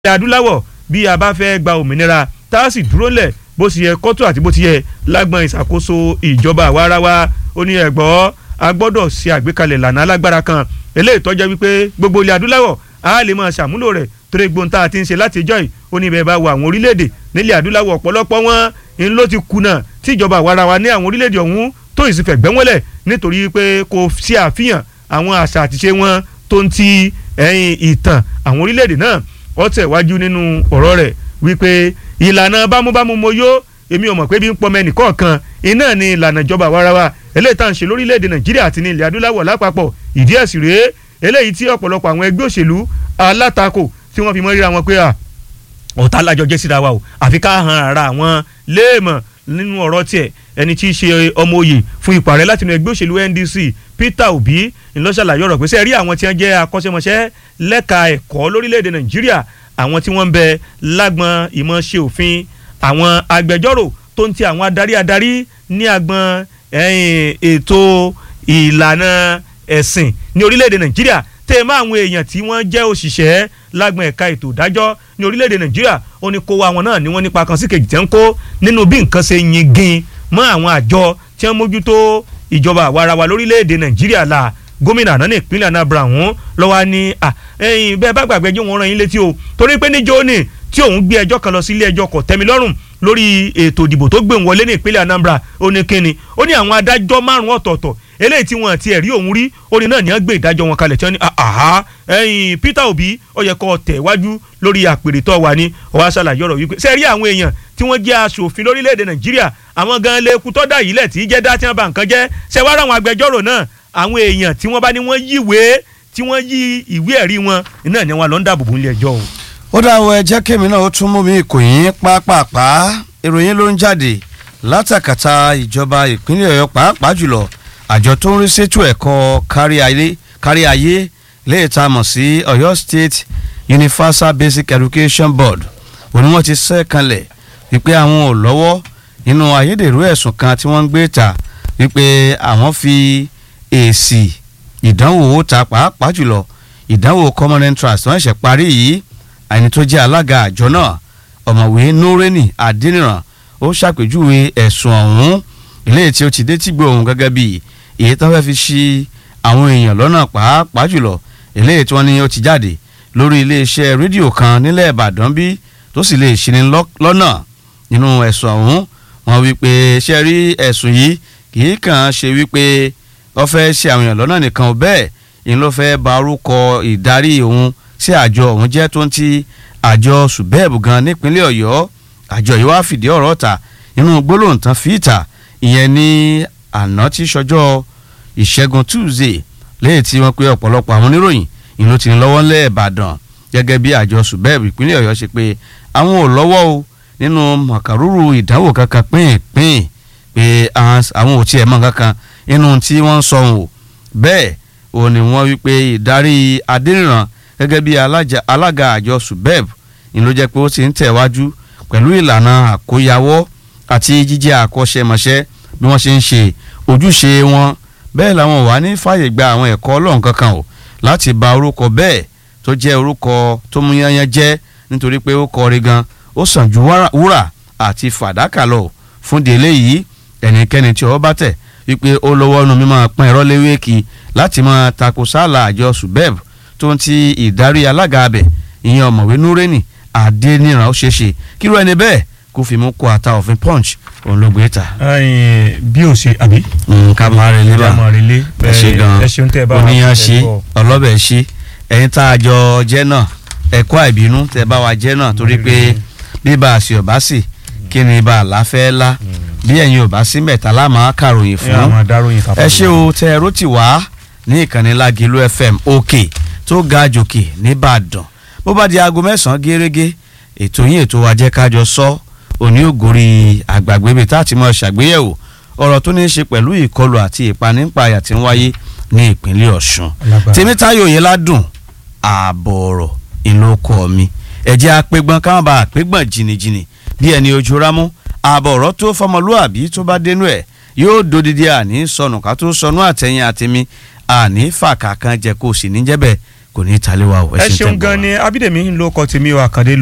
ilẹ̀ adúláwọ̀ bí a bá fẹ́ gba òmìnira tá a sì dúró lẹ̀ bó ti yẹ kọ́tù àti bó ti yẹ lágbọn ìṣàkóso ìjọba àwarawa ó ní ẹ̀gbọ́ a gbọ́dọ̀ ṣe àgbékalẹ̀ lànà alágbára kan eléyìí tọ́jọ́ wípé gbogbo ilẹ̀ adúláwọ̀ a lè máa ṣàmúlò rẹ̀ torí gbóǹta àti ń ṣe láti ìjọ́ yìí ó ní bẹ́ẹ̀ bá wo àwọn orílẹ̀-èdè nílẹ̀ adúláwọ̀ ọ̀pọ̀lọpọ̀ wọn ń ló ti kùnà tí ìjọba àwarawa ní àwọn orílẹ̀-èdè ọ̀hún tó ìsìnfẹ̀ gbẹ́wọ́lẹ̀ nítorí pé kò sí àfihàn àwọn àṣà àtiṣe wọn tó ń ti ẹ̀yìn ìtàn àwọn orílẹ̀-èdè náà ó tẹ̀wájú nínú ọ̀rọ̀ rẹ̀ wípé ìlànà bámúbámú mo yó èmi ò mọ̀ pé bí ń pọmọ ẹnìkọ̀ọ̀kan iná ni ìlànà ìjọba àwarawa eléyìí tá à ń ṣe lórílẹ̀‐èdè nàìjíríà àti ní ilẹ̀ adúláwọ̀ lápapọ̀ ìdí ẹ̀sìn rèé eléyìí tí ọ̀pọ̀lọpọ̀ àwọn ẹgbẹ́ òṣèlú alátakò tí wọ́n fi mọ́ ríra wọn pé à ọ̀tá alájọ jẹ́ síra wa o àfi ká han ara àwọn léèmọ̀ nínú ọ̀rọ̀ tiẹ̀ ẹni tí í ṣe ọmọ òye fún ipò ààrẹ látinú ẹgbẹ́ òṣèlú NDC Peter Obi ńlọ́ṣàlàyé ọ̀rọ̀ pé sẹ́ẹ̀ rí àwọn tí wọ́n jẹ́ akọ́ṣẹ́mọṣẹ́ lẹ́ka ẹ̀kọ́ lórílẹ̀‐èdè nàìjíríà àwọn tí wọ́n ń bẹ lágbọn ìmọ̀ ṣe òfin àwọn agbẹjọ́rò tó ń ti àwọn adarí adarí ní agbọn ètò ìlànà ẹ̀sìn ní orílẹ̀-èdè nàìjíríà tẹ́ ẹ mọ́ àwọn èèyàn tí wọ́n jẹ́ òṣìṣẹ́ lágbọn ẹ̀ka ètò ìdájọ́ ní orílẹ̀-èdè nàìjíríà ó ní kó wa wọn náà ni wọ́n nípa kan sí kejì tẹ́ ń kó nínú bí nǹkan ṣe yingin mọ́ àwọn àjọ tí wọ́n mójútó ìjọba àwarawa lórílẹ̀-èdè nàìjíríà la gómìnà àná ní ìpínlẹ̀ anambra ọ̀hún lọ́wọ́ ní ẹ̀yìn bẹ́ẹ̀ bá gbàgbé jẹ́ wọn rán yín létí o torí pé níjó ni tí òun gbé ẹjọ́ kan lọ sí ilé ẹjọ́ kò tẹ́mi lọ́rùn lórí ètò ìdìbò tó gbé wọlé ní ìpínlẹ̀ anambra ó ní kíni ó ní àwọn adájọ́ márùn-ún ọ̀tọ̀ọ̀tọ̀ eléyìí tí wọn àti ẹ̀rí òun rí ó ní náà ní wọ́n gbé ìdájọ́ wọn kalẹ̀ tí wọ́n ní àhá ẹ̀yìn Peter Obi ó yẹ kó tẹ̀ wájú lórí àpèrè tó wà ní ọwọ́ aṣàlàyé ọ̀rọ̀ wípé sẹ́ẹ̀rí àwọn èèyàn tí wọ́n jẹ́ aṣòfin lórílẹ̀‐èdè Nàìjíríà àwọn gan lè kú tọ́dà yìí lẹ̀ tí í jẹ́ dá tí wọ́n bá nǹkan jẹ́ ṣẹ́wárà àwọn agbẹjọ́rò náà àwọn èèyàn tí wọ́n bá ní wọ́n yíwèé tí wọ́n yí ìwé ẹ̀rí wọn náà ni wọ́n lọ ń dáàbò nílé ẹjọ́ o. ó dáwọ́ ẹ jẹ́ kémi náà ó tún mú mi ìkòyín pápápá ìròyìn ló ń jáde látàkàtà ìjọba ìpínlẹ̀ Ọ̀yọ́ pàápàá jùlọ àjọ tó ń rí sétò ẹ̀kọ́ kárí ayé léè tá a mọ̀ sí Ọ̀yọ́ State Universal Basic Education Board òní wọ́n ti sẹ́ kanlẹ̀ wípé àwọn ò lọ́wọ́ nínú ayédèrú ẹ̀sùn kan tí wọ́n ń gbé ta wípé àwọn fi èsì ìdánwò ta pàápàá jùlọ ìdánwò common entrance wọ́n ṣẹ̀ parí yìí àyìn tó jẹ́ alága àjọ náà ọ̀mọ̀wé Nureni Adéníran ó ṣàpèjúwe ẹ̀sùn ọ̀hún ilé tí ó ti dé tìgbò òun gẹ́gẹ́ bíi èyí tó fẹ́ fi ṣi àwọn èèyàn lọ́nà pàápàá jùlọ eléyìí tí wọ́n ní ó ti jáde lórí iléeṣẹ́ rédíò kan nílẹ̀ Ìbàdàn bí tó sì lè ṣini lọ́nà nínú ẹ̀sùn ọ̀hún wọ́n wí pé ṣe rí ẹ̀sùn yìí kì í kàn ṣe wípé wọ́n fẹ́ ṣe àwọn èèyàn lọ́nà nìkan ò bẹ́ẹ̀ ìyẹn ló fẹ́ ba orúkọ ìdarí òun sí àjọ òun jẹ́ tó ń ti àjọ subeb gan nípínlẹ̀ Ọ̀yọ́ àjọ yìí wá fìdí ọ̀rọ̀ ta nínú gbólóhùn tán fi ìta ìyẹn ní àná tí sọjọ́ ìṣẹ́gun tuesday lẹ́yìn tí wọ́n pe ọ̀pọ̀lọpọ̀ àwọn oníròyìn ìlú ti ń lọ́wọ́ ńlẹ̀ ìbàdàn gẹ́gẹ́ bí àjọ subeb ìpínlẹ̀ ọ̀yọ́ ṣe pé àwọn ò lọ́wọ́ o nínú màkàrúrù ìdánwò kankan pín-pín pé àwọn ò tiẹ̀ mọ̀ kankan nínú tí wọ́n ń sọ o bẹ́ẹ̀ o ní wọ́n wí pé ìdarí adéníran gẹ́gẹ́ bí alága àjọ subeb ìlú jẹ́ pé ó ti ń tẹ̀wájú pẹ̀lú ìlànà àkóyawọ́ àti jíjẹ́ àkọ́ṣẹ́mọṣẹ́ bí wọ́n ṣe ń ṣe ojúṣe wọn bẹ́ẹ̀ làwọn wà ní fàyè gba àwọn ẹ̀kọ́ ọlọ́run kankan o láti ba orúkọ bẹ́ẹ̀ tó jẹ́ orúkọ tó mú yányán jẹ́ nítorí pé ó kọrí gan ó sàn ju wúrà àti fàdákà lọ fún délé yìí ẹnikẹ́ni tí ọwọ́ bá tẹ̀ wípé ó lọ́wọ́ nu mímọ́ pọ́n ẹ̀rọ léwéèkì láti máa tako sáàlà àjọ subeb tó ń ti ìdarí alága abẹ ìyẹn ọ̀mọ̀wé núrẹ́nì àdéníran ó ṣeéṣe kírú ẹni bẹ́ẹ̀ kó fi mú kó ata òfin punch òun ló gbé ta. bí o ṣe àbí. ká máa relé bá ká máa relé ẹ ṣe gan ẹ ṣeun tẹ bá wa oníyan tẹ ṣe bọ̀. ọlọ́bẹ̀ ṣe ẹ̀yin tá a jọ jẹ́ náà ẹ̀kọ́ àìbínú tẹ bá wa jẹ́ náà torí pé bíbá àṣì ọ̀bá sì kí ni ibà àláfẹ́ lá bí ẹ̀yin ọ̀bá sí mẹ́ta lámà kàròyìn ẹ fún àwọn adaròyìn fàfà. ẹ ṣé o tẹ ẹrú ti wá ní ìkànnì Lágìlú FM òkè tó ga jòkè nìbàdàn bó bá di aago mẹ́sàn-án gẹ́rẹ́gẹ́ ètò yín ètò wa jẹ́ kájọ sọ òní ògòrí àgbàgbébè tá a ti mọ ṣàgbéyẹ̀wò ọ̀rọ̀ tó ní í ṣe pẹ̀lú ìkọlù àti ìpanípayà tí ń wáyé ní ìpínlẹ̀ Ọ̀ṣun Lágbára. Tèmítáyọ̀ Oyèládùn ààbọ̀ ọ̀rọ̀ ìlú ọkọ mi ẹ̀jẹ̀ apẹ́gbọ́n káwọn bá apẹ́gbọ́n jìnnìjìnnì bí ẹni ojú rámú ààbọ̀ ọ̀rọ̀ tó fọmọlúàbí tó bá dénú ẹ̀ yóò dodidi àní sọnù ká tó sọnù àtẹ̀yìn àtẹ̀mí àní fàkà kan jẹ kó o sì ní jẹ́bẹ̀ kò ní í talé wa o ẹ tẹ̀ ń ṣeun bọ̀ gan wá. ni abídèmí ń lo ọkọ tèmi o àkàndé